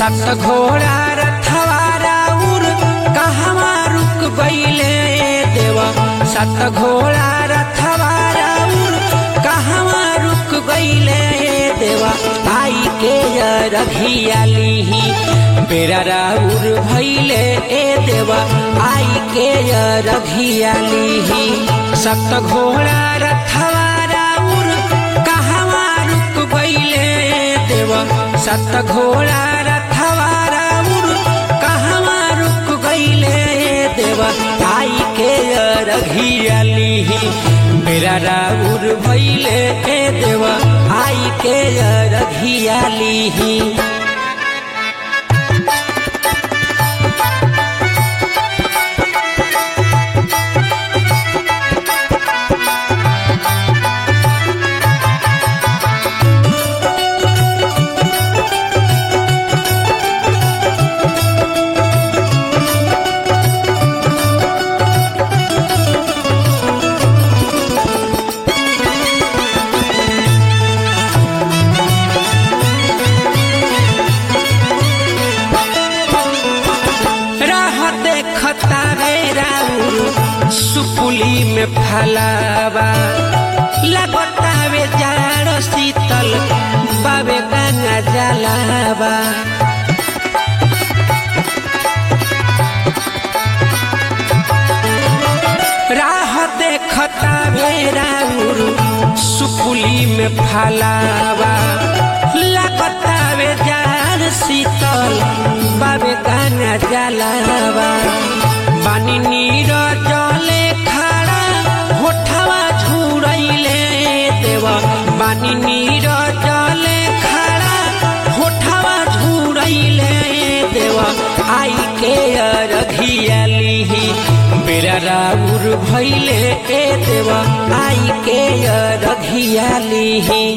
सत घोड़ा रथवारा उर कहवा रुक गईले देवा सत घोड़ा रथवारा उर कहवा रुक गईले देवा आई के रघियाली बेरा राउर भैले ए देवा आई के रघियाली सत घोड़ा रथवारा उर कहवा रुक गईले देवा सत घोड़ा रथवारा उर कहवा रुक गईले देवा आई के रघियाली मेरा राउर भैले ए देवा आई के रघियाली राह देखता रे राउर सुपुली में फलावा लगता वे जाड़ शीतल बाबे गंगा जलावा राह देखता वे राउर सुपुली में फलावा लगता वे जाड़ शीतल बाबे गाना जलावा बानी नीर जले खड़ा होठवा झुरैले देवा बानी नीर जले खड़ा होठवा झुरैले देवा आई के रघियाली बेरा राउर भैले ए देवा आई के रघियाली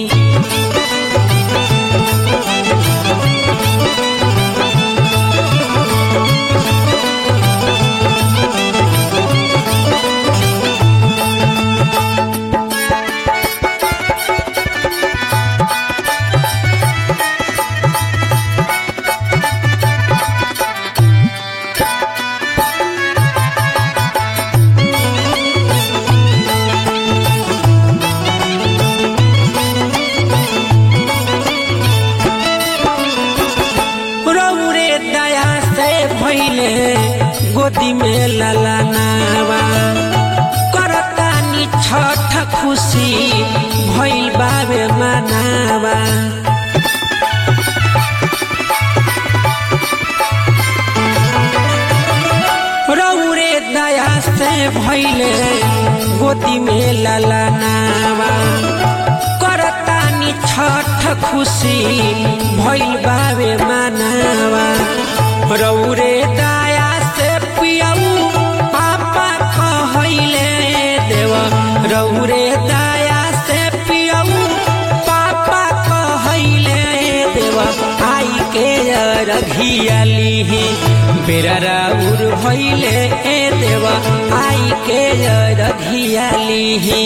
रौरे दया से भैले गोदी में ललनावा करतानी छठ खुशी भैल बाबे मनावा रौरे दया से भैले गोदी में ललनावा करतानी छठ खुशी भैल बाबे मनावा रौरे दया से पियऊ पापा कहैले देवा रौरे दया से पियऊ पापा कहैले देवा आई के रघियाली बेरा राउर भैले ए देवा आई के रघियाली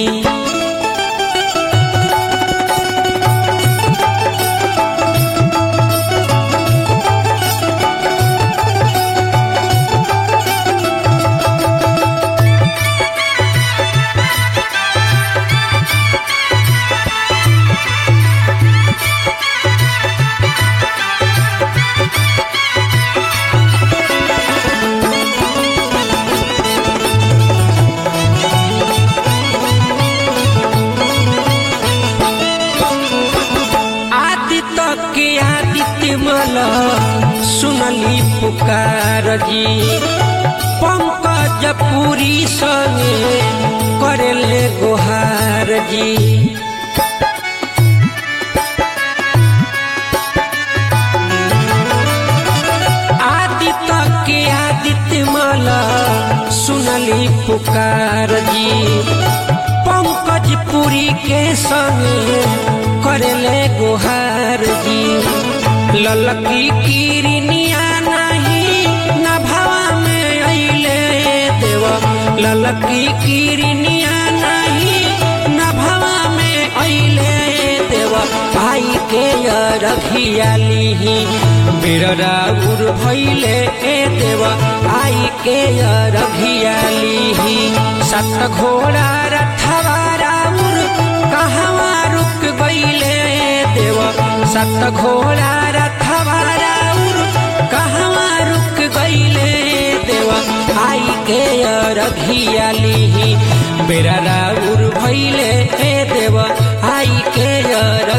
आदित्य के आदित्य मल सुनली पुकार जी पंकज पुरी संगे करेले गोहार जी आदित्य के आदित्य मल सुनली पुकार जी पंकज पुरी के संगे करेले गुहार जी ललकी किरनिया नहीं नभावा में अइले देव ललकी किरनिया नहीं नभावा में अइले देव देव आई के रखियाली बेरा राउर भैले ए देव आई के रखियाली सत घोड़ा रथवा राउर कहवा रुक गईले देव सत घोड़ा रथवा राउर कहवा रुक गईले देव आई के रघियाली बेरा राउर भैले ए देव आई के